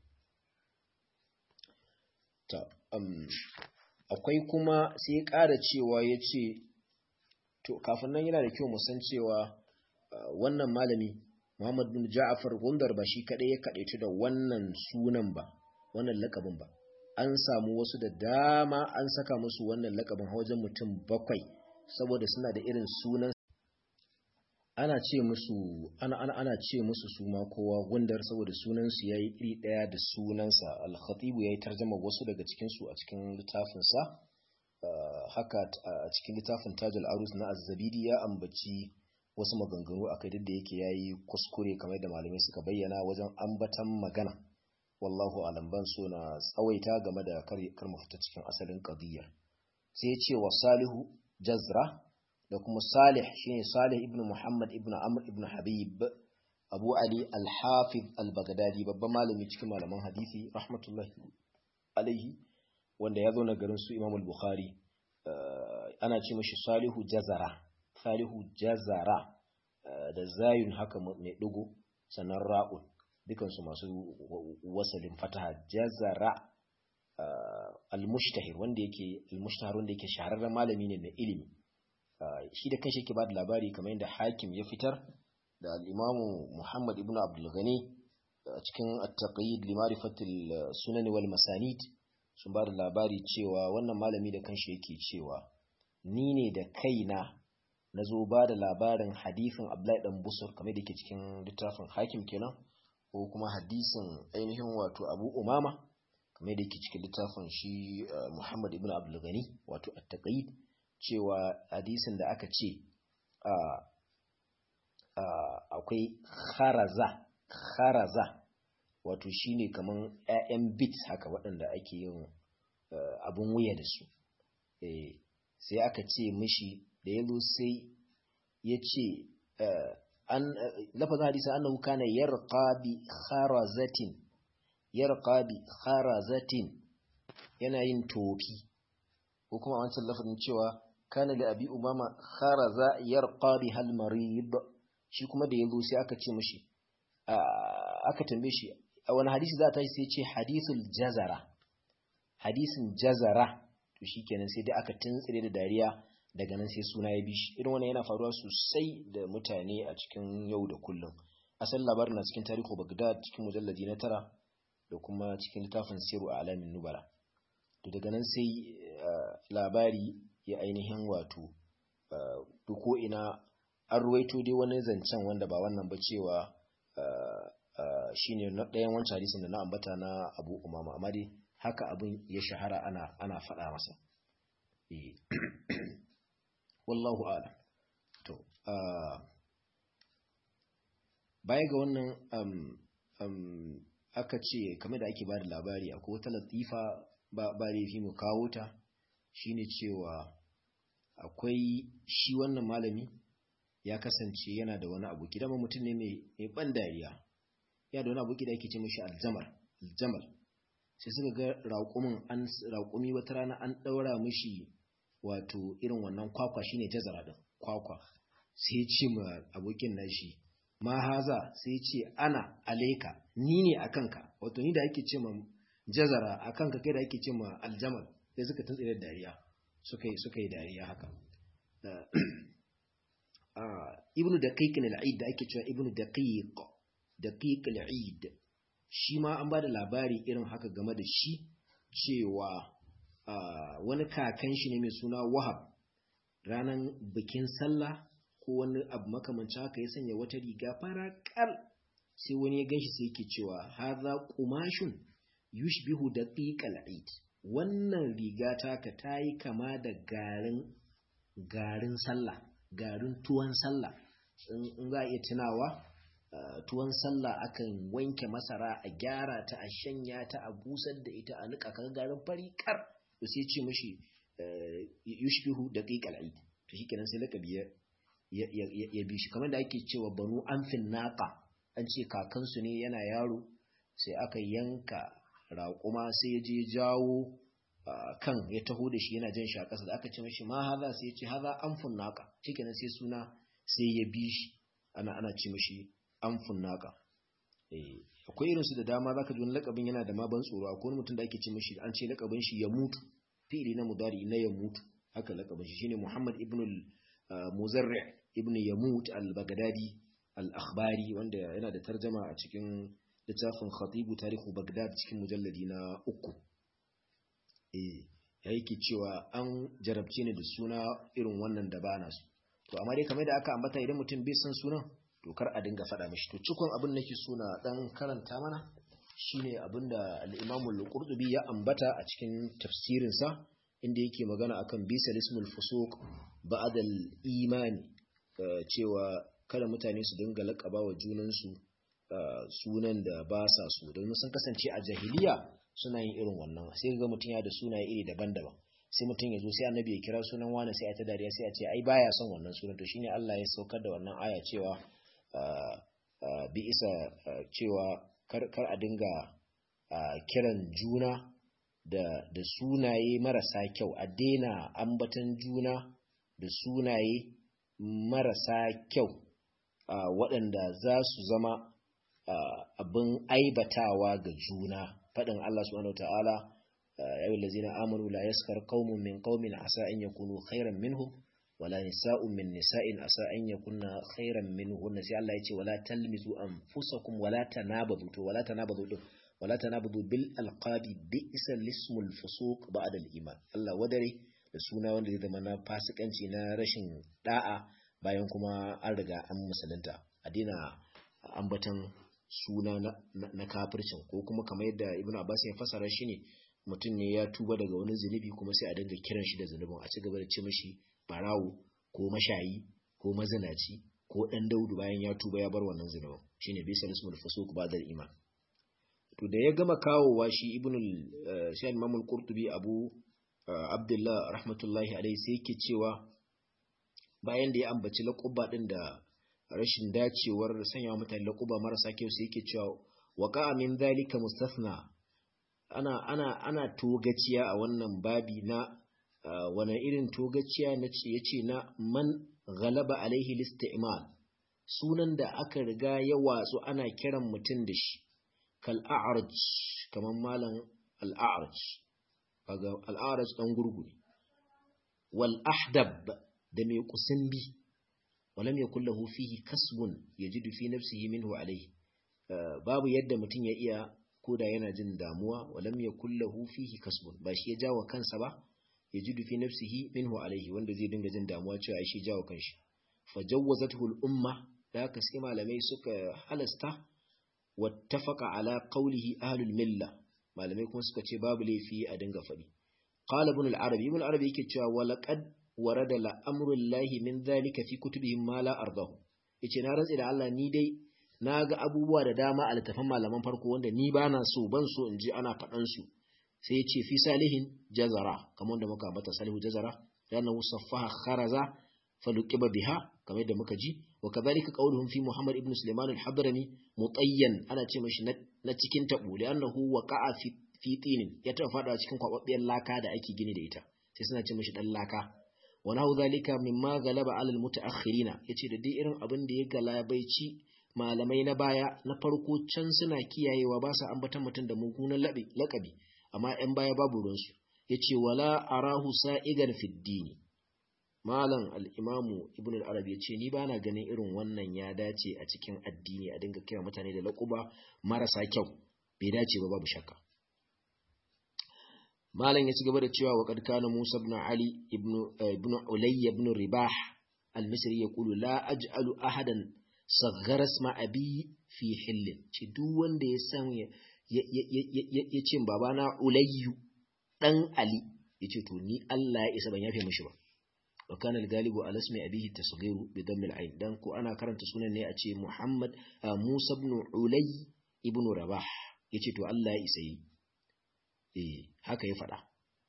ta um, akwai kuma sai ya ƙara cewa ya ce to kafin nan yana da kyau musan cewa uh, wannan malami Muhammad bin Ja'far Gundar ba shi kaɗai ya kaɗaitu da wannan sunan ba wannan lakabin ba an samu wasu da dama an saka musu wannan lakabin wajen mutum bakwai saboda suna da irin sunan ana ce musu ana ana ana ce musu su ma kowa gundar saboda sunan su yayi iri daya da sunansa al-khatib yayi tarjuma wasu daga cikin su a cikin littafin sa haka a cikin littafin Tajul Arus na Az-Zabidi ya ambaci wasu maganganu akai duk da yake yayi kuskure kamar da malamai suka bayyana wajen ambatan magana wallahu alam ban so na tsawaita game da kar kar mu fita cikin asalin qadiyar sai ya ce wa Salihu Jazra da kuma Salih shine Salih ibn Muhammad ibn Amr ibn Habib Abu Ali al-Hafiz al-Baghdadi babban malami cikin malaman hadisi rahmatullahi alaihi wanda ya zo na garin su Imam al-Bukhari ana ce mashi Salihu Jazara Salihu Jazara da zayun haka mai dugo sannan ra'un dukan su masu wasalin fataha Jazara al-Mushtahir wanda yake al-Mushtahir wanda yake shahararren malami ne na ilimi shi da kanshi yake ba da labari kamar yadda hakim ya fitar da al'imamu Muhammad ibn Abdul Ghani a cikin at-taqyid li ma'rifatil sunan wal masanid sun ba da labari cewa wannan malami da kanshi yake cewa ni ne da kaina nazo ba da labarin hadisin Abdullahi dan Busur kamar da yake cikin littafin hakim kenan ko kuma hadisin ainihin wato Abu Umama kamar da yake cikin littafin shi Muhammad ibn Abdul Ghani wato at-taqyid cewa hadisin da aka ce akwai kharaza kharaza wato shine kaman ƴaƴan bit haka waɗanda ake yin abun wuya da su sai aka ce mishi da yazo sai ya ce an lafazin hadisin annahu kana yarqa bi kharazatin yarqa bi kharazatin yana yin tofi ko kuma wancan lafazin cewa kana da abi umama kharaza yarqa bi hal marid shi kuma da yazo sai aka ce mishi aka tambaye shi a wani hadisi za ta sai ce hadithul jazara hadisin jazara to shikenan sai dai aka tuntsire da dariya daga nan sai suna ya bishi irin wannan yana faruwa sosai da mutane a cikin yau da kullum asal labarin na cikin tarihu bagdad cikin mujalladi na tara da kuma cikin littafin siru a alamin nubala to daga nan sai labari ya ainihin wato ko ina an ruwaito dai wani zancen wanda ba wannan ba cewa shine na ɗayan wancan hadisin da na ambata na abu umama amma dai haka abin ya shahara ana ana faɗa masa wallahu alam to baya ga wannan aka ce kamar da ake ba da labari akwai wata latifa ba laifi mu kawo ta shine cewa akwai shi wannan malami ya kasance yana da wani aboki dama mutum ne mai ban dariya ya da wani aboki da ake ce mashi aljamal aljamal sai suka ga raƙumin an raƙumi wata rana an ɗaura mishi wato irin wannan kwakwa shine jazara din kwakwa sai ce ma abokin nashi ma haza sai ce ana aleka ni ne akan ka wato ni da ake ce ma jazara akan ka kai da ake ce ma aljamal sai suka tuntsire dariya suka yi suka yi dariya haka ibnu daqiq al-eid da ake cewa ibnu daqiq daqiq al-eid shi ma an bada labari irin haka game da shi cewa wani kakan shi ne mai suna wahab ranan bikin sallah ko wani abu makamancin haka ya sanya wata riga fara kal sai wani ya ganshi sai yake cewa hadha qumashun yushbihu daqiq al-eid wannan riga taka tayi kama da garin garin sallah garin tuwon sallah in za a iya tunawa tuwon sallah akan wanke masara a gyara ta a shanya ta a busar da ita a nika kaga garin fari kar to sai ce mishi yushbihu daqiqal eid to shikenan sai lakabi ya ya bi shi kamar da ake cewa banu amfin naqa an ce kakansu ne yana yaro sai aka yanka raƙuma sai ya je jawo kan ya taho da shi yana jan shi a ƙasa da aka ce mashi ma haza sai ya ce haza amfun naka shikenan sai suna sai ya bi shi ana ana ce mashi amfun naka eh akwai irin su da dama zaka ji wani lakabin yana da ma ban tsoro akwai wani mutum da ake ce mashi an ce lakabin shi ya mutu fi'ili na mudari na ya mutu haka lakabin shi shine Muhammad ibn al-Muzarri ibn Yamut al-Baghdadi al-Akhbari wanda yana da tarjama a cikin littafin Khatibu Tarihu Baghdad cikin mujalladi na uku eh ya yake cewa an jarabce ni da suna irin wannan da bana su to amma dai kamar da aka ambata idan mutum bai san sunan to kar a dinga faɗa mishi to cikon abin nake suna dan karanta mana shine abin da al-Imam al-Qurtubi ya ambata a cikin tafsirin sa inda yake magana akan bisa ismul fusuq ba'd al-iman cewa kada mutane su dinga laƙaba wa junansu sunan da ba sa so don sun kasance a jahiliya suna yin irin wannan sai ga mutum ya da sunaye iri daban-daban sai mutum ya zo sai annabi ya kira sunan wani sai a ta dariya sai a ce ai baya son wannan sunan to shine Allah ya saukar da wannan aya cewa bi isa cewa kar kar a dinga kiran juna da da sunaye marasa kyau a daina ambatan juna da sunaye marasa kyau waɗanda za su zama abin aibatawa ga juna faɗin Allah subhanahu ta'ala ya yi lazina amanu la yaskar qaumun min qaumin asa an yakunu khairan minhum wala nisa'un min nisa'in asa an yakunna khairan minhun sai Allah ya ce wala talmizu anfusakum wala tanabadu to wala tanabadu din wala tanabadu bil alqabi bi'sa lismul fusuq ba'da al iman Allah wadare da suna wanda zai zama na fasikanci na rashin da'a bayan kuma an riga an musulunta a dina ambatan suna na, na, kafircin ko kuma kamar yadda ibn abbas ya fasara shi ne mutum ne ya tuba daga wani zunubi kuma sai a dinga kiran shi da zunubin a ci gaba da ce mishi barawo ko mashayi ko mazinaci ko dan daudu bayan ya tuba ya bar wannan zunubin shine bisa ismul fusuq ba'da iman to da ya gama kawowa shi ibn al imam al-qurtubi abu abdullah rahmatullahi alaihi sai yake cewa bayan da ya ambaci laƙuba ɗin da rashin dacewar sanya mutane laƙuba marasa kyau sai yake cewa waƙa min zalika mustasna ana ana ana togaciya a wannan babi na wani irin togaciya na ce yace na man ghalaba alaihi listi'mal sunan da aka riga ya watsu ana kiran mutum da shi kal a'raj kaman malam al a'raj kaga al a'raj dan gurgure wal ahdab da mai kusan bi walam yakul lahu fihi kasbun yajidu fi nafsihi minhu alayhi babu yadda mutum ya iya koda yana jin damuwa walam yakul lahu fihi kasbun ba shi ya jawo kansa ba yajidu fi nafsihi minhu alayhi wanda zai dinga jin damuwa cewa shi jawo kanshi fajawwazathu al-umma da haka sai malamai suka halasta wattafaqa ala qawlihi ahlul milla malamai kuma suka ce babu laifi a dinga fadi qala ibn al-arabi ibn al-arabi yake cewa walaqad warada la'amurin lahi min zalika fi kutubihim ma la ardahu yace na rantsi da Allah ni dai na ga abubuwa da dama a littafan malaman farko wanda ni ba na so ban so in ji ana faɗan su sai ya ce fi salihin jazara kamar wanda muka bata salihu jazara yana musaffaha kharaza faluqiba biha kamar yadda muka ji wa kadhalika qawluhum fi muhammad ibn sulaiman al-hadrami mutayyan ana ce mashi na cikin tabo li'annahu waqa'a fi fi tinin ya taɓa faɗa cikin kwababbiyar laka da ake gini da ita sai suna ce mashi dan laka wa nahu zalika mimma galaba alal mutaakhirina yace da dai irin abin da ya galabaici malamai na baya na farko can suna kiyayewa ba sa ambatan mutum da mugunan lakabi amma ‘yan baya babu ruwansu ya ce wala arahu sa'igan fiddini malam al-imamu ibn al-arab ya ce ni bana ganin irin wannan ya dace a cikin addini a dinga kira mutane da laquba marasa kyau bai dace ba babu shakka malam ya ci gaba da cewa wa qad kana musa ibn ali ibn ibn ulayy ibn ribah al-misri yaqulu la aj'alu ahadan saghara isma abi fi hillin ce duk wanda ya san ya ce babana ulayyu dan ali yace to ni Allah ya isa ban yafe mishi ba wa kana al-galibu ala ismi abihi tasghiru bi damm al-ain dan ko ana karanta sunan ne a ce Muhammad Musa ibn Ulay ibn Rabah yace to Allah ya isa yi eh haka ya faɗa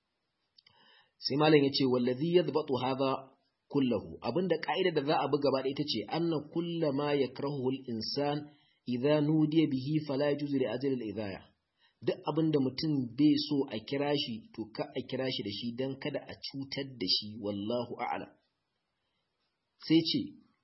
sai malam yace wallazi yadbatu hadha kullahu abinda ka'ida da za a bi gaba da ita ce anna kullama yakrahu al-insan idza nudiya bihi fala yajuzu li ajli al-idaya duk abinda mutum bai so a kira shi to ka a kira shi da shi dan kada a cutar da shi wallahu a'lam sai ce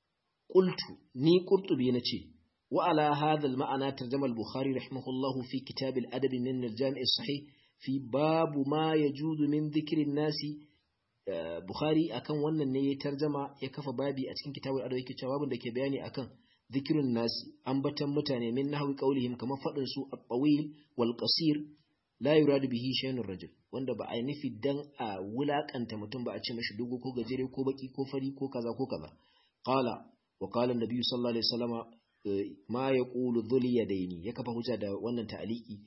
qultu ni qurtubi nace wa ala hadha al-ma'ana tarjama al-bukhari rahimahullahu fi kitab al-adab min al-jami' as-sahih fi babu ma yajuzu min dhikri an-nasi Bukhari akan wannan ne ya tarjama ya kafa babi a cikin kitabul adab yake cewa babin da ke bayani akan zikirun nasi ambatan mutane min nahwi qaulihim kamar fadin su at-tawil wal qasir la yuradu bihi shay'un rajul wanda ba a yi nufi dan a wulakanta mutum ba a ce mashi dogo ko gajere ko baki ko fari ko kaza ko kaza qala wa qala an-nabi sallallahu alaihi wasallama ma yaqulu dhul yadaini ya kafa hujja da wannan ta'aliki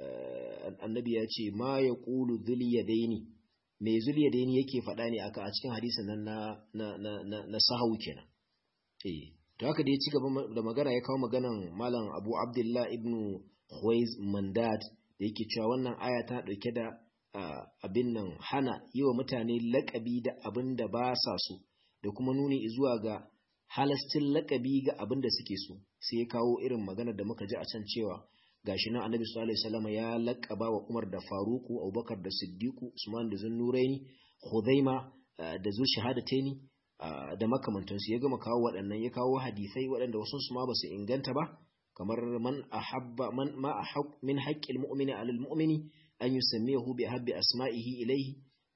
annabi ya ce ma yaqulu dhul yadaini mai zuliya da yake faɗa ne aka a cikin hadisin nan na na na na, na sahawu kenan eh to haka da ya ci gaba da magana ya kawo maganan malam Abu Abdullah ibn Khuwaiz Mandad da yake cewa wannan aya ta dauke da abin nan hana yi wa mutane laƙabi da abin da ba sa so da kuma nuni zuwa ga halastin laƙabi ga abin da suke so sai ya kawo irin magana da muka ji a can cewa gashi nan annabi sallallahu alaihi wasallam ya laqaba wa Umar da Faruku Abubakar da Siddiqu Usman da Zunnuraini Khuzaima da Zu shahadataini da makamantansu ya gama kawo waɗannan ya kawo hadisai waɗanda wasu su ma ba su inganta ba kamar man ahabba man ma ahaq min haqqil mu'mini 'ala al-mu'mini an yusammiyahu bi habbi asma'ihi ilayhi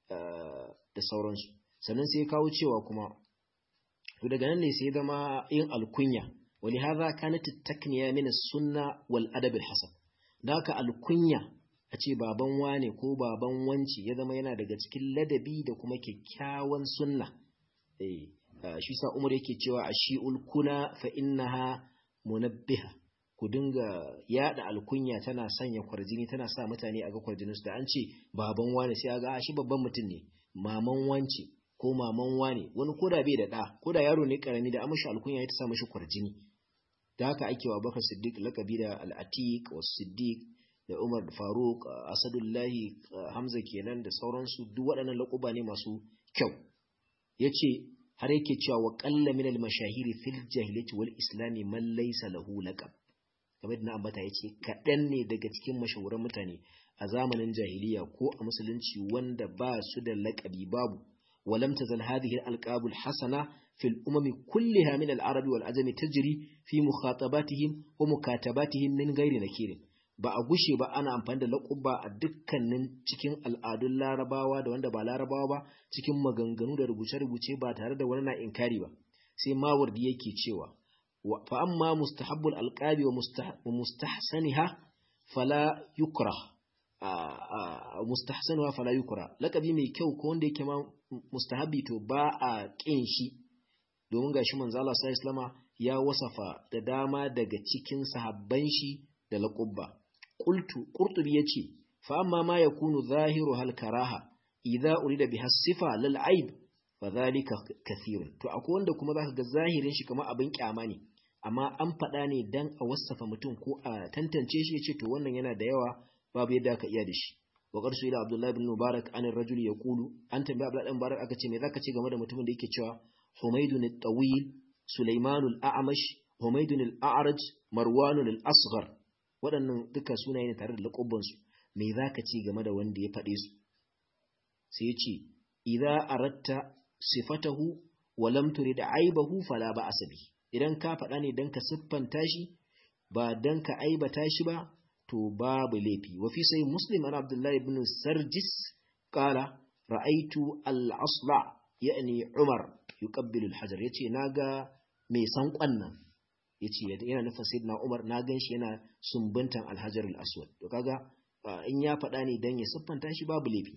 da sauransu sannan sai ya kawo cewa kuma to daga nan ne sai zama yin alkunya ولهذا كانت التكنية من السنة والأدب الحسن ذاك الكنية ace baban wane ko baban wanci ya zama yana daga cikin ladabi da kuma kyakkyawan sunna eh shi sa Umar yake cewa ashiul kuna fa innaha munabbiha ku dinga yada alkunya tana sanya kwarjini tana sa mutane a ga kwarjinin su da an ce baban wane sai aga shi babban mutum ne maman wanci ko maman wane wani koda bai da da koda yaro ne karami da amashi alkunya ya ta sa mashi kwarjini da haka ake wa bakar siddiq lakabi da al'atiq wa siddiq da umar faruk asadullahi hamza kenan da sauransu duk waɗannan laƙuba ne masu kyau ya ce har yake cewa wa ƙalla min al-mashahiri fil jahiliyyati wal islami man laysa lahu laqab kamar da na ambata ya ce kaɗan ne daga cikin mashahuran mutane a zamanin jahiliya ko a musulunci wanda ba su da laƙabi babu ولم تزل هذه الألقاب الحسنة في الأمم كلها من العرب والعجم تجري في مخاطباتهم ومكاتباتهم من غير نكير ba a gushe ba ana amfani da laƙuba a dukkanin cikin al'adun larabawa da wanda ba larabawa ba cikin maganganu da rubuce-rubuce ba tare da wani na inkari ba sai mawardi yake cewa fa amma mustahabbul alqabi wa mustahsaniha fala yukrah mustahsanuha fala yukra laqabi mai kyau ko wanda yake ma mustahabi to ba a kin shi domin gashi manzo Allah sallallahu alaihi ya wasafa da dama daga cikin sahabban shi da laqabba qultu qurtubi yace fa amma ma yakunu zahiru hal karaha idza urida biha sifa lal aib fa dhalika kathirun to akwai wanda kuma zaka ga zahirin shi kamar abin kyama ne amma an faɗa ne dan a wasafa mutum ko a tantance shi yace to wannan yana da yawa babu yadda aka iya da shi wa qarsu ila abdullah ibn mubarak an ar-rajul yaqulu an tambaya abdullah ibn mubarak aka ce me zaka ce game da mutumin da yake cewa humaydun at-tawil sulaiman al-a'mash humaydun al-a'raj marwan al-asghar waɗannan duka sunaye ne tare da lakubban su me zaka ce game da wanda ya faɗe su sai ya ce idza aratta sifatahu wa lam turid aibahu fala ba asabi idan ka faɗa ne dan ka siffanta shi ba dan ka aibata shi ba to babu laifi wa fi sai muslim an abdullahi ibn sarjis qala ra'aitu al-asla ya'ni Umar yuqabbilu al-hajar yace naga mai sankon nan yace yana nufin sayyidina Umar na ganshi yana sumbuntan al-hajar al-aswad to kaga in ya faɗa ne dan ya siffanta shi babu laifi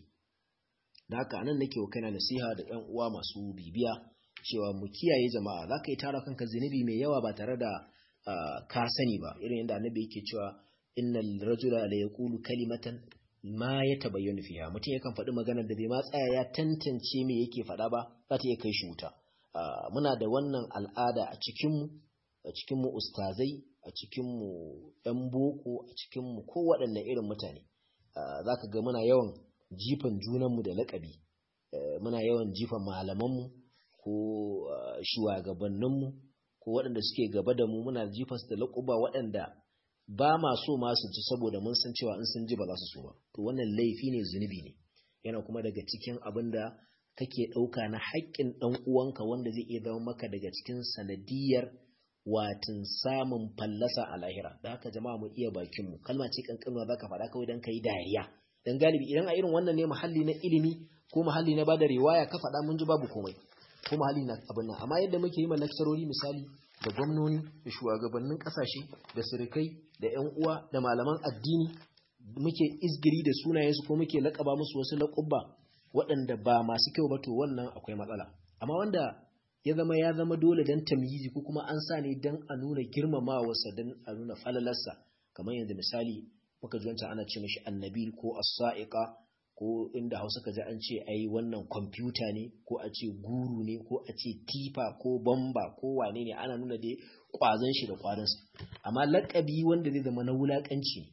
da haka anan nake wa kaina nasiha da ƴan uwa masu bibiya cewa mu kiyaye jama'a zaka yi tara kanka zinubi mai yawa ba tare da ka sani ba irin yadda annabi yake cewa innal rajula la yaqulu kalimatan ma yatabayyanu fiha mutum yakan faɗi magana da bai ma tsaya ya tantance me yake faɗa ba za ta iya kai shi wuta muna da wannan al'ada a cikin mu a cikin mu ustazai a cikin mu ɗan boko a cikin mu ko waɗanne irin mutane zaka ga muna yawan jifan junan mu da laƙabi muna yawan jifan malaman mu ko shugabannin mu ko waɗanda suke gaba da mu muna jifan su da laƙuba waɗanda ba ma so ma su ji saboda mun san cewa in sun ji ba za su so ba to wannan laifi ne zunubi ne yana kuma daga cikin abin da kake ɗauka na haƙƙin ɗan uwanka wanda zai iya zama maka daga cikin sanadiyar watin samun fallasa a lahira da haka jama'a mu iya bakin mu kalma ce kankanuwa zaka faɗa kawai dan kai dariya dan galibi idan a irin wannan ne muhalli na ilimi ko muhalli na bada riwaya ka faɗa mun ji babu komai ko muhalli na abin nan amma yadda muke yi ma lakcarori misali da gwamnoni da shugabannin kasashe da sirikai da 'yan uwa da malaman addini muke izgiri da sunayensu ko muke laƙaba musu wasu laƙubba waɗanda ba masu kyau ba to wannan akwai matsala amma wanda ya zama ya zama dole don tamyizi ko kuma an sa ne don a nuna girmamawarsa don a nuna falalarsa kamar yanzu misali muka ji wancan ana ce mashi annabi ko as-sa'iqa ko inda hausa ka ji an ce ai wannan kwamfuta ne ko a ce guru ne ko a ce tifa ko bamba ko wane ne ana nuna dai kwazon shi da kwarinsa amma lakabi wanda zai zama na wulakanci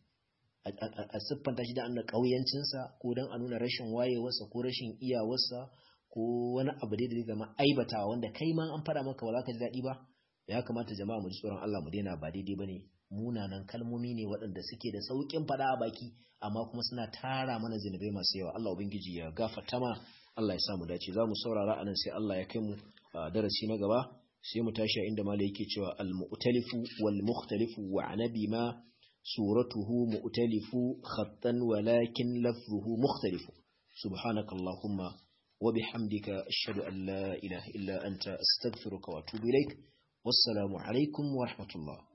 a siffanta shi da an ƙauyancinsa ko don a nuna rashin wayewarsa ko rashin iyawarsa ko wani abu da zai zama aibatawa wanda kai ma an faɗa maka ba za ka ji daɗi ba ya kamata jama'a mu ji tsoron Allah mu daina ba daidai bane munanan kalmomi ne waɗanda suke da sauƙin faɗa a baki amma kuma suna tara mana zinubai masu yawa Allah ubangiji ya gafarta ma Allah ya sa mu dace za mu saurara anan sai Allah ya kai mu darasi na gaba sai mu tashi inda malai yake cewa al-mu'talifu wal mukhtalifu wa anabi ma suratuhu mu'talifu khattan walakin lafzuhu mukhtalifu subhanakallahumma wa bihamdika ashhadu an la ilaha illa anta astaghfiruka wa atubu ilaik wassalamu alaikum wa rahmatullah